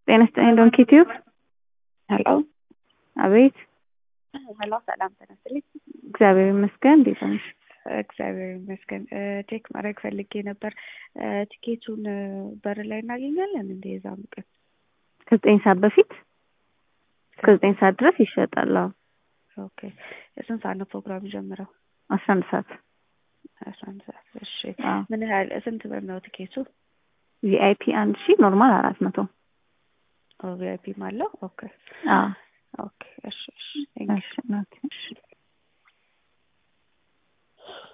ጤና ይስጥልኝ ዶንኪ ቲዩብ። ሄሎ አቤት። ሄሎ፣ ሰላም ተነስልኝ። እግዚአብሔር ይመስገን። እንዴት ነሽ? እግዚአብሔር ይመስገን። ቼክ ማድረግ ፈልጌ ነበር። ቲኬቱን በር ላይ እናገኛለን እንደ የዛም ቀን ከዘጠኝ ሰዓት በፊት እስከ ዘጠኝ ሰዓት ድረስ ይሸጣል። አዎ ኦኬ። ስንት ሰዓት ነው ፕሮግራም ጀምረው? አስራ አንድ ሰዓት አስራ አንድ ሰዓት። እሺ። አዎ። ምን ያህል ስንት ብር ነው ቲኬቱ? ቪአይፒ አንድ ሺህ ኖርማል አራት መቶ ቪአይፒ አለው? ኦኬ አዎ። ኦኬ። እሺ እሺ። ቴንክ ዩ። እሺ እናቴ፣ እሺ